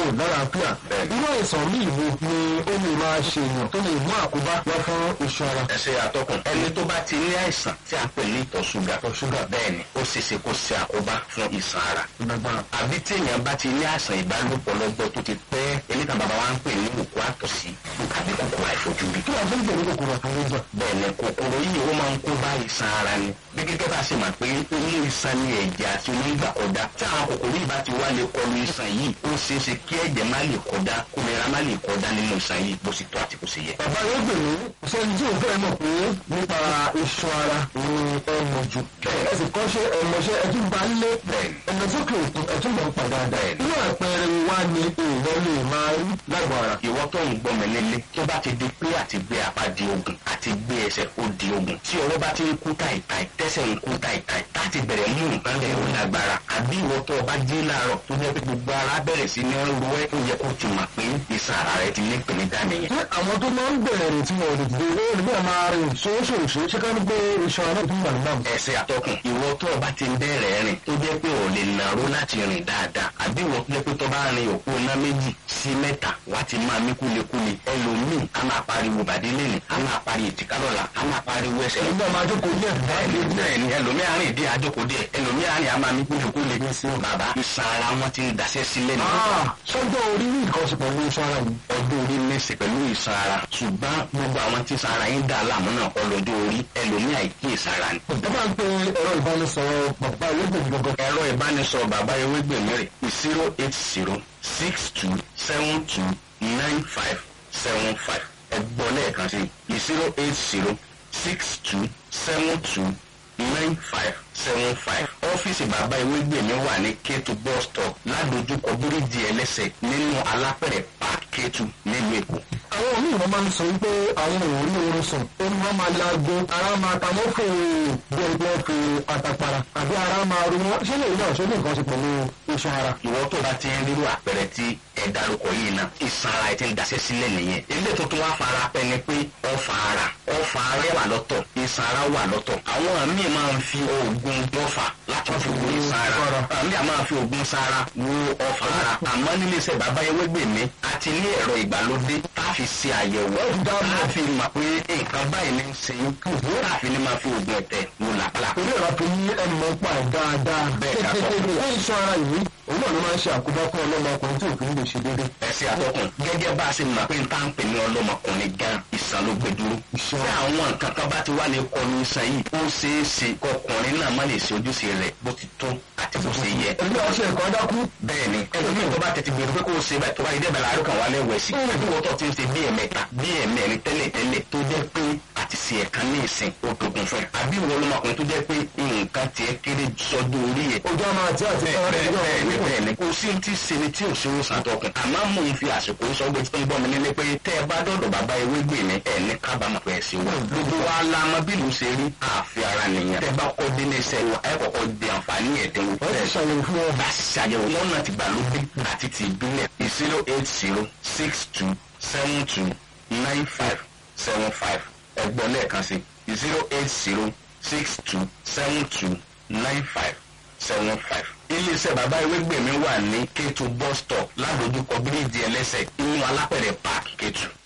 lálàáfíà irú àìsàn míì wo ni ó lè máa ṣe èèyàn tó lè mú àkóbá wá fún iṣan ara. ẹ ṣe àtọkùn ẹni tó bá ti ní àìsàn tí a pè ní ìtọ̀ ṣúgà Ìtọ̀ ṣúgà. bẹ́ẹ̀ ni ó ṣeéṣe kó ṣe àkóbá fún ìṣàn ara lágbára. àbí tí èèyàn bá ti ní àìsàn ìbálòpọ̀ lọ́gbọ́ tó ti pẹ́ eléta bàbá wa ń pè ní òkú àtọ̀sí àbí kòkòrò àìfojúrí kí wàá fún ìgbèrú kòkòrò àtàlẹ́jà. bẹ́ẹ̀ ni kòkòrò yìí ó máa ń kó bá ìṣàn ara ni bí gẹ́gẹ́ bá ṣe mà pé inú ìṣàn ni ẹ̀jẹ̀ àti omi ń gbà kọjá tí àwọn kòkòrò yìí bá ti wá lè kọlu ìṣàn yìí ó ṣeé ṣe kí ẹ̀jẹ̀ má lè kọjá kómìnira má lè kọjá nínú ìṣàn yìí bó sì tọ́ àti bó sì yẹ. bàbá yóò gbèrú sẹ́ni tí òun fẹ́ mọ̀ pé nípa iṣan ara ni ẹ mọ̀ jù. ẹ sì kọ́ ṣe ẹ̀mọ̀ṣẹ́ ẹtún bá lé Bẹ́ẹ̀ni. ẹ̀mọ̀ sókè òkun ẹtún mọ̀ ń pa dáadáa. Bẹ́ẹ̀ni. inú àpẹẹrẹ wa ni èèyàn lè máa rí lágbo ara. ìwọ tó ń gbọ́ mi nílé tó bá ti di pé àti gbé apá di ogun àti gbé ẹsẹ̀ ó di ogun tí ọwọ́ bá ti ń kú táìtáì tẹ́sẹ̀ ń kú táìtáì láti bẹ̀rẹ̀ mú nǹkan lẹ̀ ó lágbára àbí ìwọ tó o bá jí láàárọ̀ tó jẹ́ pé gbogbo ara bẹ̀rẹ̀ sí ní ro ẹ́ ó yẹ kó ti mọ̀ pé ìsàn ara rẹ ti ní ìpèníjà nìyẹn. ṣé àwọn tó máa ń bẹ̀rẹ̀ rìn tí wọn ò lè dìde ó ní bẹ́ẹ̀ máa rìn ṣoṣooṣo ṣé ká ní pé iṣan ara tó ń wà nígbà mọ́. ẹsẹ̀ àtọkùn ìwọ tó o bá ti ń bẹ̀rẹ̀ rìn tó jẹ́ pé ò lè nàró láti rìn dáadáa àbí ìwọ tó jẹ́ pé tó bá rin òpó iná méjì sí mẹ́ta wá ti máa mí kúlekúle ẹlòmíì á máa pariwo bàdé lẹ́nu á máa pariwo ètìká lọ́la á máa pariwo ẹsẹ̀ ẹ̀yin náà máa jókòó díẹ̀ bẹ́ẹ̀ni bẹ́ẹ̀ni ẹlòmíì àárín ìdí àjòkó díẹ̀ ẹlòmíì àárín àmà mi kúlekúle bàbá ìsan ara wọn ti ń daṣẹ́ sílẹ̀ nù. sọ́jọ́ orí ní nǹkan ṣe pẹ̀lú iṣan ara yìí. ọdún orí mẹ́sì pẹ̀lú ìsan ara ṣùgbọ́n gbogbo àwọn tí ìsan ara yín dà láàmú náà kọ́ lọ́jọ́ orí ẹlòmíì àìkí ìsan ara ni. ẹ bá ń pe ẹ̀rọ ìbánisọ̀rọ̀ bàbá ẹlẹ́gbẹ̀ẹ́ gangan. ẹ̀rọ ìbánisọ̀rọ̀ bàbá ewégbèmí rẹ̀ zero eight zero six two seven two nine five seven five ẹ̀gbọ́n lẹ́ẹ̀kan sí zero eight zero six two seven two nine five seven five ọ́fíìsì bàbá ewégbèmí wà ní kétu bus stop ládojúkọ bíríìjì ẹlẹ́sẹ̀ nínú alápẹ̀rẹ̀ park kétu nílùú èkó. àwọn míì wọ́n máa ń sọ wípé àwọn ò rí oorun sùn ó ní wọ́n máa laago ara máa ta wọ́n fò bí ẹni pé wọ́n fi àtàpàrà àbí ara máa ru wọn ṣé lè náà ṣe ní nǹkan ṣe pẹ̀lú iṣan ara. ìwọ tó bá ti ń rírú àpẹẹrẹ tí ẹ dárúkọ yìí náà ìsan ara ẹ ti ń daṣẹ́ sílẹ̀ nìyẹn ilé tuntun wá fara pẹ́ ni pé ọfà ara ọfà ara wà lọ́tọ̀ ìsan ara wà lọ́tọ̀ àwọn míì máa ń fi oògùn ọfà láti fi wo ìsan ara àmì àmà fi oògùn sára wo ọfà ara àmọ́ nílé iṣẹ́ bàbá ewégbèmí àti ní ẹ̀rọ ìgbàlódé tá a fi ṣe àyẹ̀wò tá a fi mọ̀ pé nǹkan báyìí ní í ṣe tá a fi ní máa fi oògùn ẹ̀tẹ̀ wò làpàlà. torí ẹ̀rọ fi ní ẹnu mọ́ pa ẹ̀ dáadáa. Bẹ́ẹ̀ ká sọ. fún iṣan ara yìí òun náà ló máa ń ṣe àkóbá fún ọlọ́mọkùnrin tí òfin lè ṣe déédéé. ẹsẹ̀ àtọkùn gẹ́gẹ́ bá a ṣe mọ̀ pé n tá ń pè ní ọlọ́mọkùnrin gan ìsàn ló gbé dúró. Ìṣàn. tí àwọn nǹkan kan bá ti wá lè kọlu ìsàn yìí ó ṣeé ṣe kọkùnrin náà má lè ṣe ojúṣe rẹ̀ bó ti tó àti bó ṣe yẹ. ẹgbẹ́ ọṣẹ ẹ̀kọ́ dákú. bẹ́ẹ̀ni ẹlòmíì tó bá tètè gbèrú pé kó o ṣe báyìí tó bá yẹ dẹ́bẹ̀ láàárọ̀ kan wà lẹ́wọ̀ ẹ̀sìn ẹbí wọ́n tó ti ń ṣe bí ẹ̀mẹ́ta bí ẹ̀mẹ́rin tẹ́lẹ̀ tẹ́lẹ̀ tó jẹ́ pé àti ṣe ẹ̀kan ní ìsìn ó dogun fún ẹ àbí ìwọ ọlọ́mọkùnrin tó jẹ́ pé nǹkan tiẹ̀ kéré sọ́dún orí ẹ̀ ojú àmà àti àti bẹ́ẹ̀ni bẹ́ẹ̀ni kò sí ti ṣe ni tí ò ṣe òsàn tọkùn àmọ́ mò ń fi àsìkò sọ pé tí ń gbọ́ mi nílé pé tẹ́ ẹ bá dọ̀dọ̀ bàbá ewé gbè mí ẹ̀ ní kábàámọ̀ pé ẹ ṣe wà. gbogbo wa la mọ bí ìlú ṣe rí àfi ara nìyẹn. tẹ́ bá kọ́ dé ní iṣẹ́ wa ẹ kọ́kọ́ di àǹfààní ẹ̀dínwó. wọ́n ti ṣàyẹ̀wò fún ọ. bá a ṣàyẹ̀wò lọ́nà ti gbàlódé àti ti ìbílẹ̀ zero eight zero six two seven two nine five seven five ẹgbọ́n lẹ́ẹ̀kan sí zero eight zero six two seven two nine five seven five. iléeṣẹ́ bàbá ewégbèmí wà ní kétu bus stop ládojúkọ bíríìjì ẹlẹ́sẹ̀ inú alápẹ̀rẹ̀ park kétu.